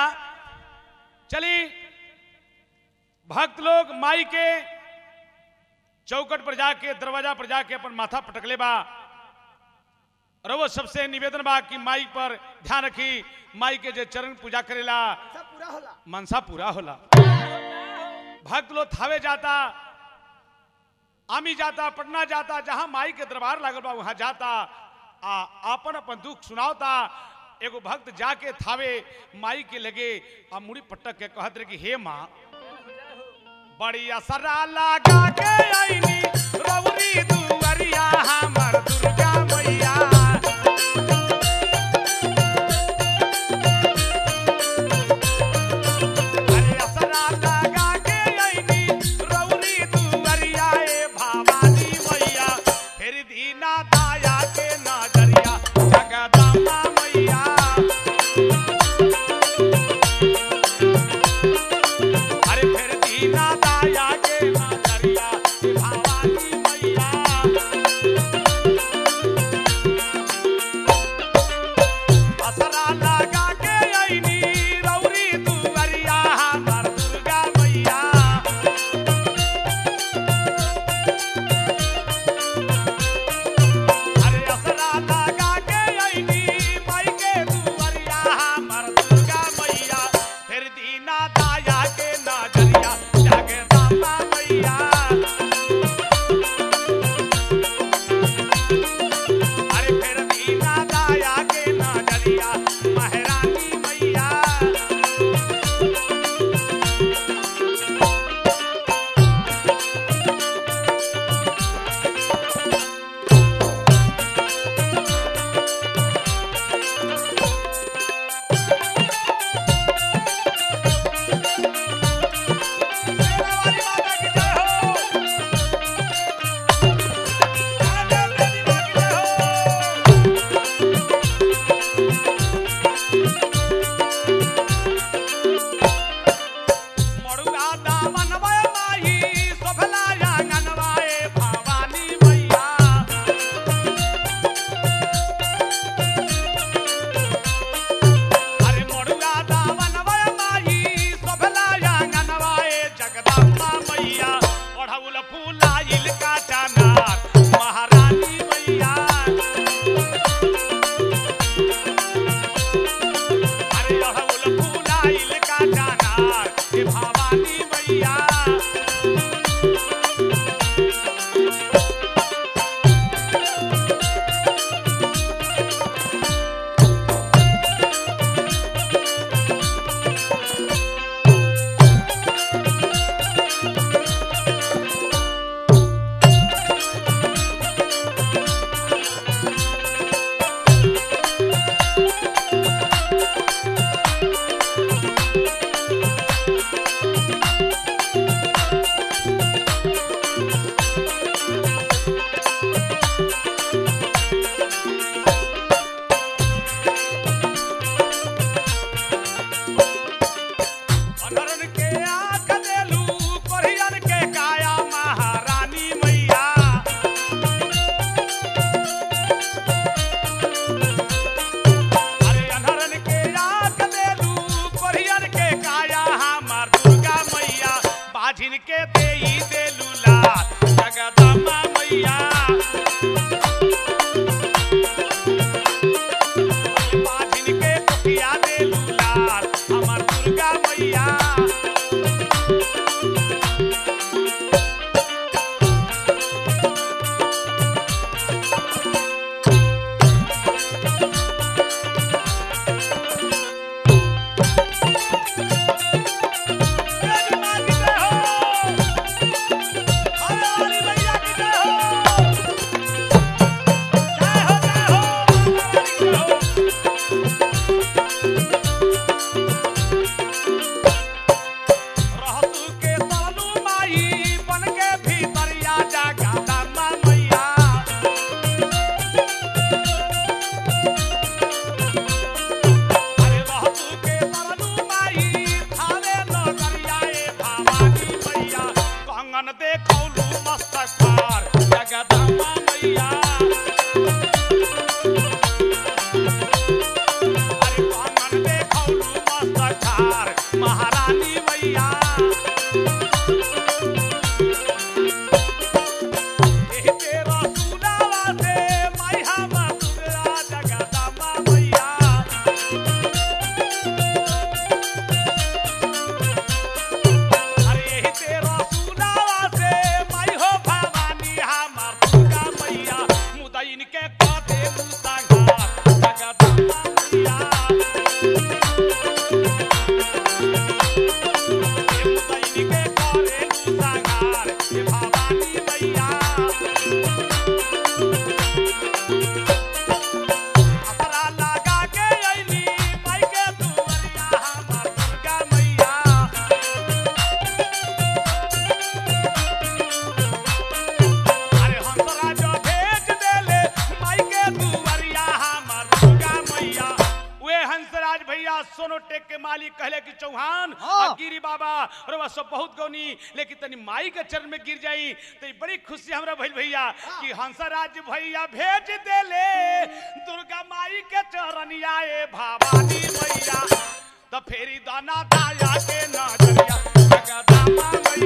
चली भक्त लोग माई के चौकट पर जाके दरवाजा पर जाके अपन माथा पटकले बा रवो सबसे निवेदन बा कि माई पर ध्यान रखी माई के जे चरण पूजा करेला सब पूरा होला मनसा पूरा होला भक्त लोग थावे जाता आमी जाता पटना जाता जहां माई के दरबार लागल बा वहां जाता आ अपन अपन दुख सुनावता एगो भक्त जाके थावे माई के लगे आ मुड़ी पटक के कहत रहे कि हे माँ बड़ी असरा लगा के आईनी रवरी दुवरिया हमर दुर्गा मैया अरे असरा लगा के आईनी रवरी दुवरिया ए भवानी मैया फिर दीना दाया के नजरिया जगदम्बा मैया अरे फिर दीना दाया के नजरिया भवानी मैया असरा लगा के आईनी रौरी दुवरिया हमर दुर्गा मैया अरे असरा लगा के आईनी माई के दुवरिया हमर दुर्गा मैया फिर दीना दाया के नजरिया जगदम्बा मैया अरे फिर दीना दाया के नजरिया महारानी मैया मेरा वाली माता की जय हो काले देवी माँ की जय हो मड़ुआ दामन वय माही सोभला आंगनवाए भवानी मैया अरे मड़ुआ दामन वय माही सोभला आंगनवाए जगदम्बा मैया ओढ़ौल फूलाइल का चनार महारानी मैया अरे ओढ़ौल फूलाइल का चनार हे भवानी मैया अनरन के आँख देलू कोरियन के काया महारानी मैया अरे अनरन के आँख देलू कोरियन के काया हमार दुर्गा मैया बाझिन के देई देलू लाल जगदम्बा मैया बाझिन के कुटिया देलू लाल हमर दुर्गा मैया देवी माँ की जय हो हरे वाली मैया की जय हो जय हो जय हो जय हो रहतु के तालू माई बन के भीतरिया जागा दामा मैया अरे रहतु के तालू माई थावे नगरिया ए भवानी मैया कंगन देखौलू मस्तक पार जगदम्बा मैया अरे कंगन देखौलू मस्तक पार संगार ये भवानी मैया अपरा लगा के अइली माई के दुआरिया हमर दुर्गा मैया अरे हंसरा जो भेज देले माई के दुआरिया हमर दुर्गा मैया वे हंसराज भैया सोनोटेक के मालिक कहले कि चौहान हाँ। अब गिरी बाबा और वह सब बहुत गौनी लेकिन तनी माई के चरण में गिर जाई तो ई बड़ी खुशी हमरा भइल भैया कि हंसराज भैया भेज देले दुर्गा माई के चरनिया ए भवानी मैया तो फेरी दाना दाया के नजरिया जगदम्बा मैया